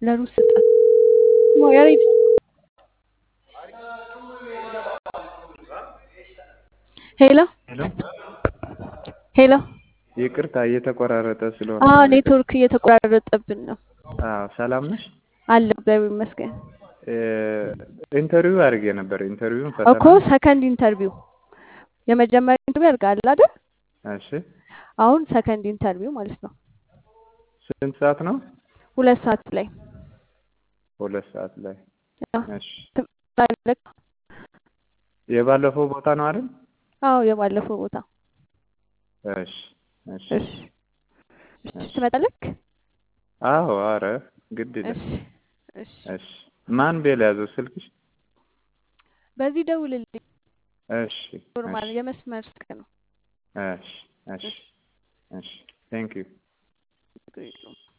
ለሩዝ ስጣት። ያሬድ ሄሎ ሄሎ ሄሎ። ይቅርታ እየተቆራረጠ ስለሆነ አዎ ነው። ይቅርታ። ኔትወርክ እየተቆራረጠብን ነው። አዎ ሰላም ነሽ? አለ እግዚአብሔር ይመስገን እ፣ ኢንተርቪው አድርጌ ነበር። ኢንተርቪውን እኮ ፈተና ሰከንድ ኢንተርቪው የመጀመሪያ ኢንተርቪው ያድርጋል አይደል? እሺ። አሁን ሰከንድ ኢንተርቪው ማለት ነው። ስንት ሰዓት ነው? ሁለት ሰዓት ላይ ሁለት ሰዓት ላይ። አዎ፣ እሺ። ትመጣለህ? የባለፈው ቦታ ነው አይደል? አዎ የባለፈው ቦታ እሺ እሺ እሺ እሺ እሺ። ትመጣለህ? አዎ፣ አረ ግድ ይላል። እሺ እሺ እሺ። ማን ቤል ያዘው ስልክሽ? በዚህ ደውልልኝ። እሺ ኖርማል እሺ የመስመር ስልክ ነው። እሺ እሺ እሺ እሺ። ቴንክ ዩ ችግር የለውም።